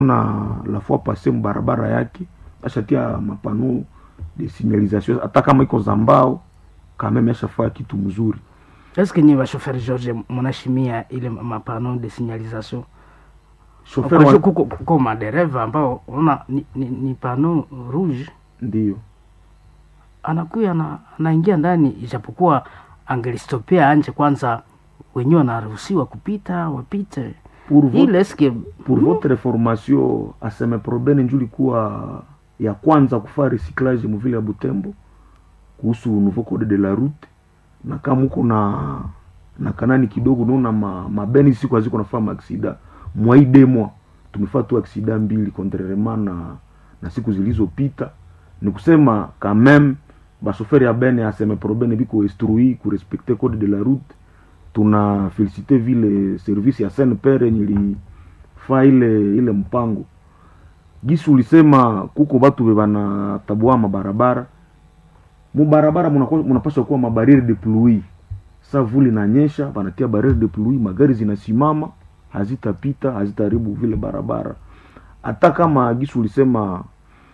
na la fois passé mbarabara yake ashatia mapano de signalisation hata kama iko za mbao kameme ashafaa kitu mzuri eske nyi bashoferi george munashimia ile mapano de signalisation Chauffeur Kwa wa- kuko, kuko madereva ambao unaona ni, ni, ni pano rouge ndio anakuya na anaingia ndani ijapokuwa angelistopea anje kwanza wenyewe wanaruhusiwa kupita wapite pour, vo ile eske pour votre information aseme probene nju likuwa ya kwanza kufaa recyclage muvile ya butembo kuhusu nouveau code de la route na kama uko na na kanani kidogo naona ma, mabeni siku aziko nafaa maaksida mwaidemwa tumefaa tu aksida mbili contrairement na na siku zilizopita ni kusema quand même basoferi ya bene aseme probene biko instrui kurespecte code de la route tuna felicite vile service ya snpr yenye ilifaa ile ile mpango gisi ulisema kuko batu be banatabua mabarabara mubarabara munakuwa- munapaswa kuwa mabariere de pluie sa vuli nanyesha banatia barriere de pluie magari zinasimama hazitapita hazitaharibu vile barabara hata kama gisi ulisema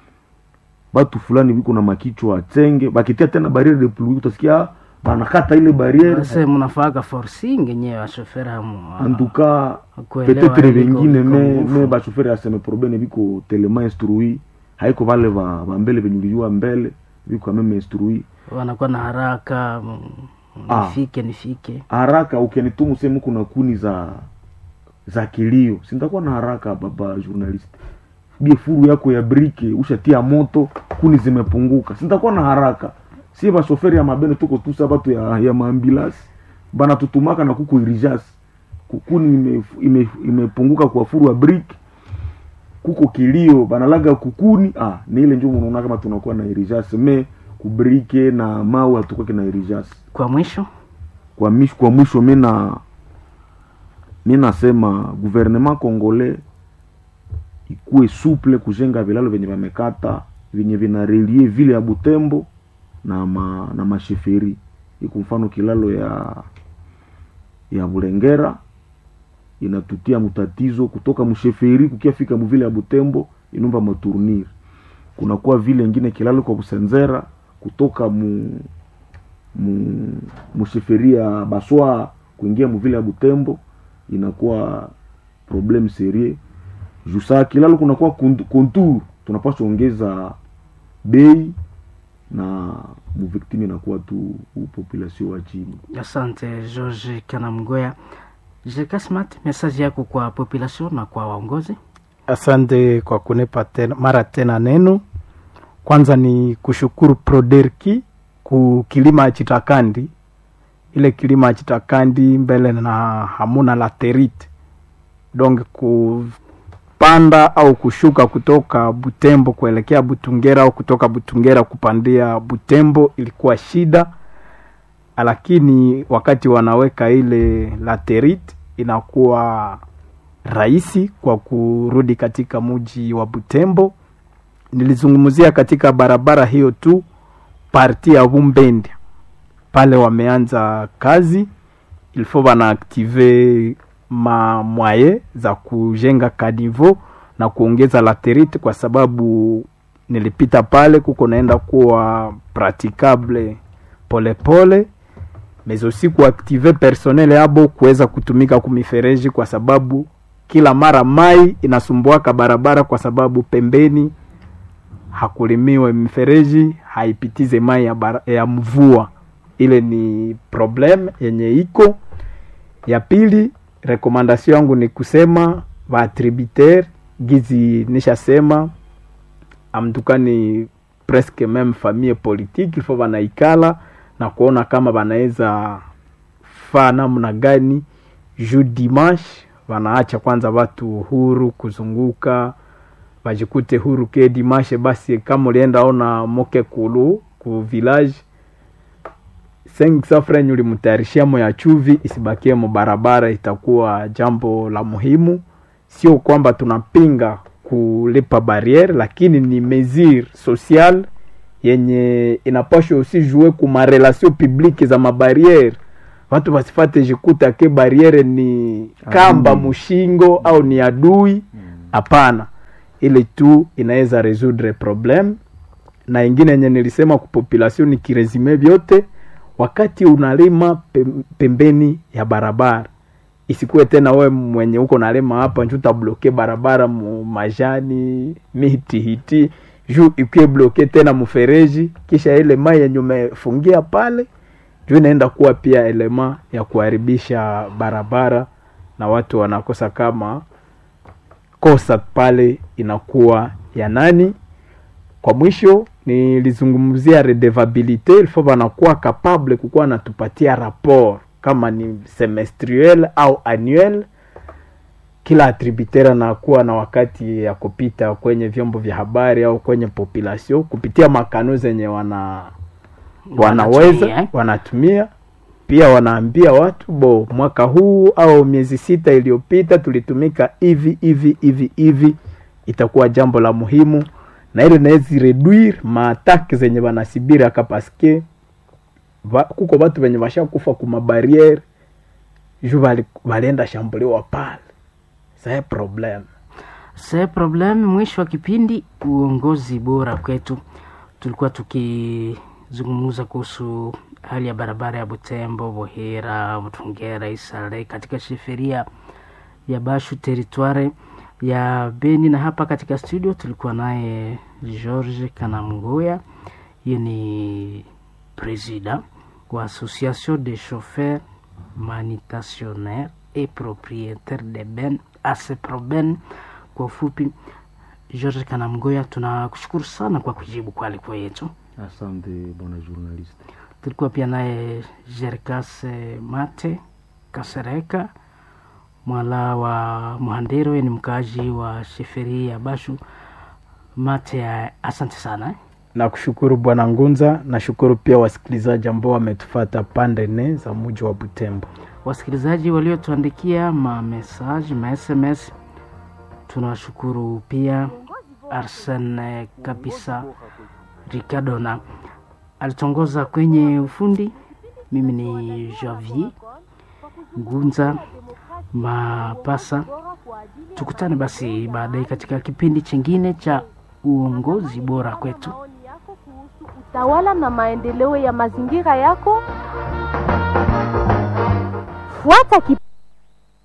batu fulani biko na makichwa tenge bakitia tena barriere de pluie utasikia "Ah, banakata ile barriere base munafaaga forcing enyewe bashoferi hamu antuka kuelewa petetre iliko- vengine iko me, nguvu. me bashoferi aseme probene biko telema instrui haiko vale va, va mbele venye ulijua mbele biko ameme instrui wanakuwa na haraka mm, Ah. nifike nifike haraka ukenitumu sehemu kuna kuni za za kilio sintakuwa na haraka baba journalist bie furu yako ya brike ushatia moto kuni zimepunguka sintakuwa na haraka sie bashoferi ya mabene tuko tusa batu ya, ya maambilasi banatutumaka na kuko irijasi kuni imepunguka ime, imepunguka kwa furu ya brike kuko kilio banalaga kukuni ah, ni ile njo unaona kama tunakuwa na irijasi me kubrike na mawe hatukwake na irijasi kwa mwisho kwa mwisho, kwa mwisho mina mi nasema gouvernement congolais ikuwe souple kujenga vilalo vyenye vamekata vyenye vinarelie vile ya Butembo na ma, na masheferi iko mfano kilalo ya ya Bulengera inatutia mutatizo kutoka msheferi kukiafika muvile ya Butembo inomba matournir kunakuwa vile ingine kilalo kwa Busenzera kutoka mu mu musheferi ya Baswa kuingia muvile ya Butembo inakuwa problem serie jusa kilalo kunakuwa kont- kontour tunapaswa ongeza bei na muviktimi inakuwa tu population wa chini asante george kanamgoya jeka smart message yako kwa population na kwa waongozi asante kwa kunipa tena, mara tena neno kwanza ni kushukuru proderki ku kilima chitakandi ile kilima chitakandi mbele na hamuna laterite donc kupanda au kushuka kutoka butembo kuelekea butungera au kutoka butungera kupandia butembo ilikuwa shida lakini wakati wanaweka ile laterite inakuwa rahisi kwa kurudi katika mji wa Butembo. Nilizungumzia katika barabara hiyo tu parti ya Bumbende pale wameanza kazi, ilfo wanaaktive ma mwaye za kujenga kanivo na kuongeza laterite, kwa sababu nilipita pale kuko naenda kuwa praticable polepole mais aussi kuaktive personnel yabo kuweza kutumika kumifereji kwa sababu kila mara mai inasumbuaka barabara kwa sababu pembeni hakulimiwe mifereji haipitize mai ya, bara, ya mvua ile ni problem yenye iko ya pili rekomandasio yangu ni kusema vaatributaire gizi nishasema amtukani presque meme famille politique ilfo wanaikala na kuona kama wanaweza faa namna gani juu dimanche wanaacha kwanza watu huru kuzunguka wajikute huru ke dimashe basi kama ulienda ona moke kulu ku village safrenye ulimtayarishia mo ya chuvi isibakie mo barabara itakuwa jambo la muhimu sio kwamba tunapinga kulipa barriere lakini ni mesure social yenye inapashwa usi jue ku marelation publique za mabariere watu wasifate jikuta ke barriere ni kamba Adui. mushingo au ni adui hapana ile tu inaweza resoudre problem na ingine yenye nilisema ku population ni kiresume vyote wakati unalima pem- pembeni ya barabara isikuwe tena we mwenye uko nalima hapa nju utabloke barabara mu majani miti hiti juu ikuwe bloke tena mfereji kisha ile mai yenye umefungia pale juu inaenda kuwa pia elema ya kuharibisha barabara na watu wanakosa kama kosa pale inakuwa ya nani kwa mwisho nilizungumzia redevabilite ilfo wanakuwa capable kukuwa natupatia rapport kama ni semestriel au annuel kila atributaire anakuwa na wakati ya kupita kwenye vyombo vya habari au kwenye population kupitia makano zenye wana wanaweza Wanatumia. wanatumia pia wanaambia watu bo mwaka huu au miezi sita iliyopita tulitumika hivi hivi hivi hivi itakuwa jambo la muhimu na ile naezi reduire maatake zenye wanasibiri aka paske va, kuko batu venye vashakufa kumabariere ju bali- balienda shambuliwa pale saye problem se problem mwisho wa kipindi uongozi bora kwetu tulikuwa tukizungumza kuhusu hali ya barabara ya butembo bohera mtungera isale katika sheferia ya bashu teritware ya beni na hapa katika studio tulikuwa naye george kanamgoya hiyo ni presida wa association des chauffeurs manitationnaires et propriétaires de ben aseproben kwa ufupi george kanamgoya tunakushukuru sana kwa kujibu kwa aliko yetu asante bwana journalist tulikuwa pia naye jerkas mate kasereka mwala wa mhandero yeye ni mkaaji wa sheferi ya bashu mate eh, asante sana eh. nakushukuru bwana ngunza nashukuru pia wasikilizaji ambao wametufata pande nne za muji wa butembo wasikilizaji waliotuandikia mamesaji masms tunawashukuru pia arsen eh, kabisa ricardona alitongoza kwenye ufundi mimi ni javier ngunza mapasa tukutane basi baadaye katika kipindi chingine cha uongozi bora kwetu maoni yako kuhusu utawala na maendeleo ya mazingira yako fuata kip